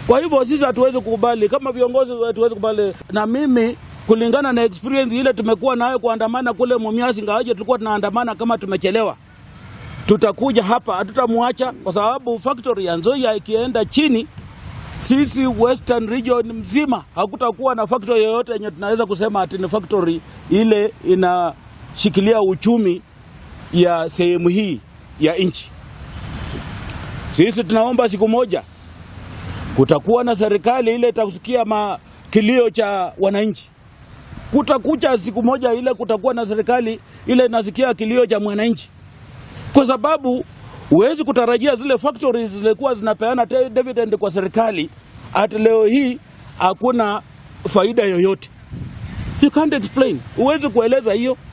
Kwa hivyo sisi hatuwezi kukubali, kama viongozi hatuwezi kukubali. Na mimi kulingana na experience ile tumekuwa nayo kuandamana kule Mumias, ingawaje tulikuwa tunaandamana kama tumechelewa, tutakuja hapa, hatutamwacha kwa sababu factory ya Nzoia ikienda chini, sisi Western region mzima hakutakuwa na factory yoyote yenye tunaweza kusema ati ni factory ile inashikilia uchumi ya sehemu hii ya nchi. Sisi tunaomba siku moja kutakuwa na serikali ile itakusikia ma kilio cha wananchi. Kutakucha siku moja ile kutakuwa na serikali ile inasikia kilio cha mwananchi, kwa sababu huwezi kutarajia zile factories zilikuwa zinapeana te- dividend kwa serikali, ati leo hii hakuna faida yoyote. You can't explain, huwezi kueleza hiyo.